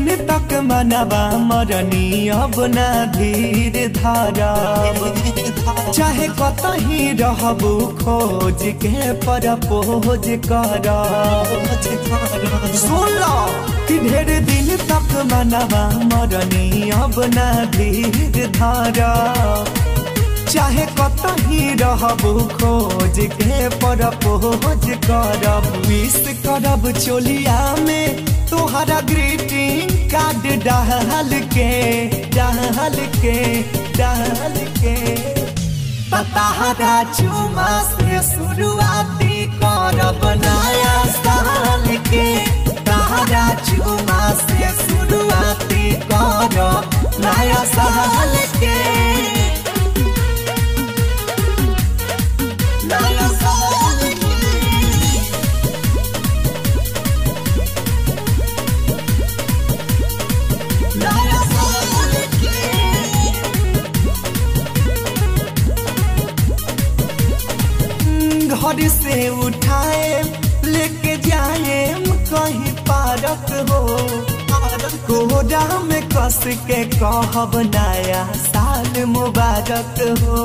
दिन तक मनवा मरनी अब ना धीर धारब चाहे कतही रहबू खोज के पर पोज करब सुन लो कि ढेर दिन तक मनवा मरनी अब ना धीर धारब चाहे कतही रहबू खोज के पर पोज करब विश करब चोलिया में तोहरा ग्रीटिंग कार्ड डाल के डाल के डाल के तताहरा चुमा से शुरुआती करब नया साल के तहरा चुमा से शुरुआती करब नया साल के नया साल के नया साल के घर से उठाए लेके जाए कहीं पारक हो कोहरा में कस के कहब नया साल मुबारक हो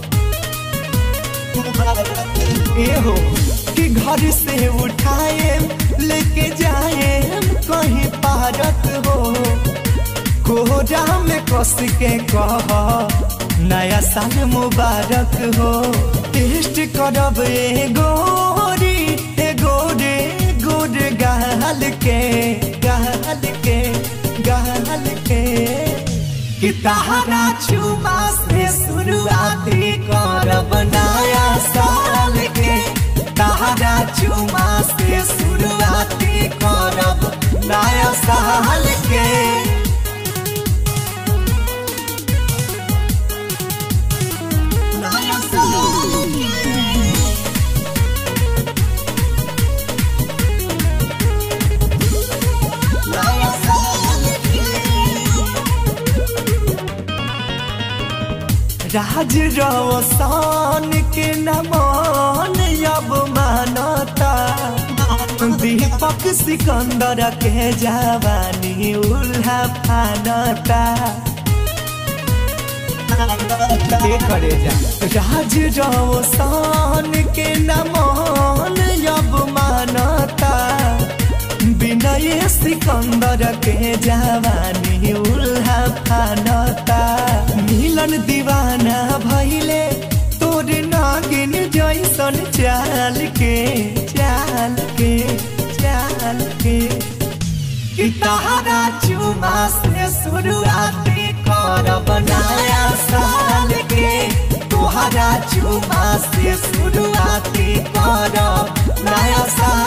ए हो कि घर से उठाए लेके जाए कहीं पारक हो कोहरा में कस के कह नया साल मुबारक हो टेस्ट करब ए गोरी ए गोरे गोर गाल के गाल के गाल के कि तहरा चुमा से शुरुआती करब नया साल के तहरा चुमा से शुरुआती करब नया साल के नया साल के नया साल के राज रवसान के नमान अब मानता दीपक सिकंदर के जवानी उल्हा फानता के करे जा राज रवसान के नमान अब मानता विनय सिकंदर के जवानी उल्हा फानता मिलन दीवाना भैले तोर नागिन जैसन चाल के चाल के चाल के कि तहरा चुमा से शुरुआती करब नया साल के तोहरा चुमा से शुरुआती करब नया साल